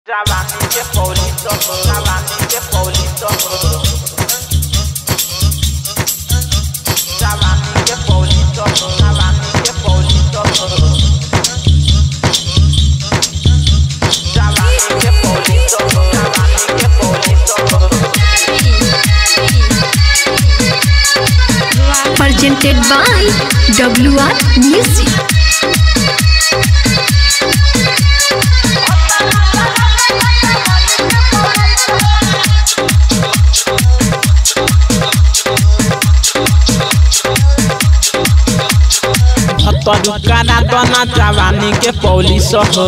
Jawani que Paulito, Jawani que Paulito. Jawani que Paulito, Jawani que Paulito. Jawani que Paulito, Jawani que Paulito. presented by WR Music. हतरु काना तना जवानी के polish हो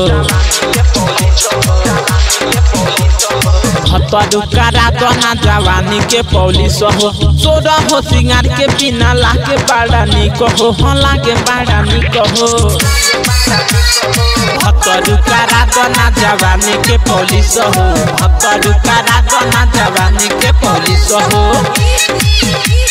हतरु काना तना जवानी के पौलिस हो सोरा हो सिंगार के बिना लागे बाड़ा निक हो हाँ लागे बाड़ा निक हो हतरु काना तना जवानी के पौलिस हो हतरु काना तना जवानी के पौलिस हो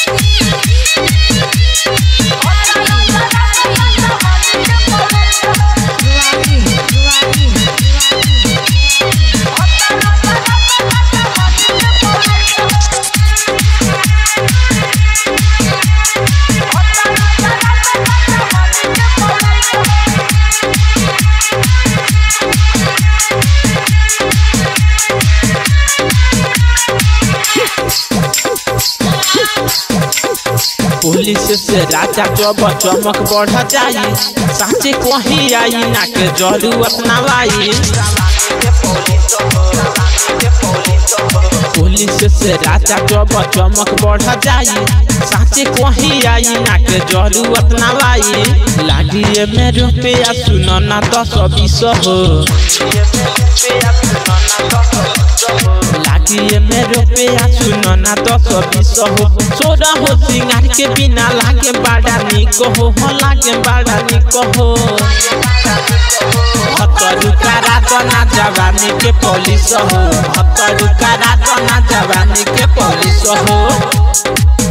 पुलिस से राजा जब चमक बढ़ जाई साचे कहीं आई ना के जरूरत ना लाई पुलिस से राजा जब चमक बढ़ जाई साचे कहीं आई ना के जरूरत ना लाई लागी में रुपया सुनो ना दस बीस हो लागी में रुपया सुनो ना दस बीस हो सोरा हो सिंगार के बिना लागे बाड़ा निक हो हो लागे बाड़ा निक हो हतरु कारा तना जवानी के पुलिस हो हतरु कारा तना जवानी के पुलिस हो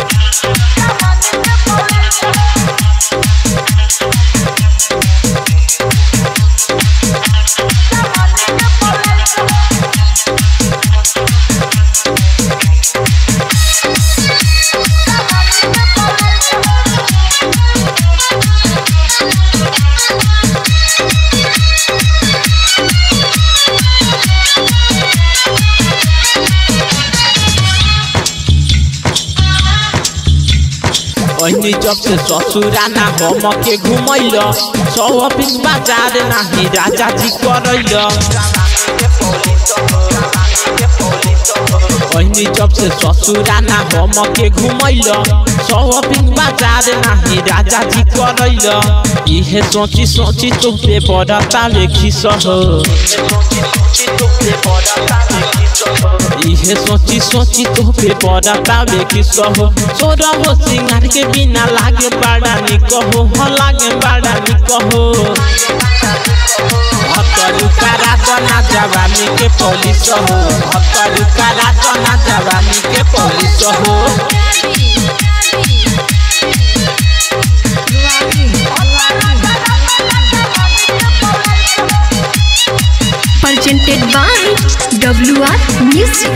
ओहनी जब से ससुरा ना हम के घुमैल शॉपिंग बाजार नाही राजा जी करैल ओहनी जब से ससुरा ना हम के घुमैल शॉपिंग बाजार नाही राजा जी करैल इहे सोची सोची तू पे बड़ता लेखी सह इहे सोची सोची तो पे बड़ता लेखी सह सोरा हो सिंगार के बिना लागे बाड़ा निक हो हो लागे बाड़ा निक हो हतरु कारा तना जवानी के पुलिस हो हतरु कारा तना जवानी के पुलिस हो Presented by WR Music.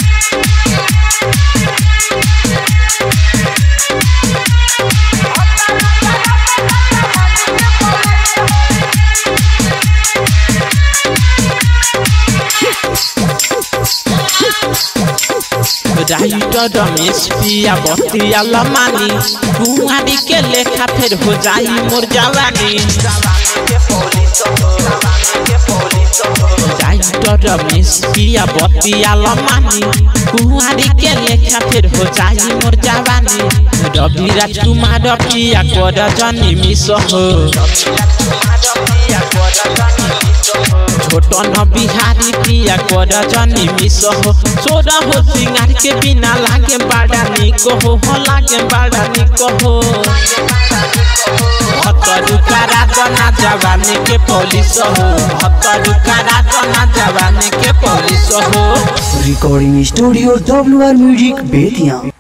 Writer Ramesh पिया बतिया लमानी कुंवारी के लेखा फिर हो जाई मोर जवानी राइटर रमेश पिया बतिया लमानी कुंवारी के लेखा फिर हो जाई मोर जवानी रवि राजकुमार पिया कर जनी मिस हो छोटन बिहारी पिया कर जनी मिस हो सोरा हो सिंगार के बिना लागे बाड़ा निक हो हो लागे बाड़ा निक हो हतरु कारा तना जवानी के पुलिस हो हतरु कारा तना जवानी के पुलिस हो recording studio W R music Bettiah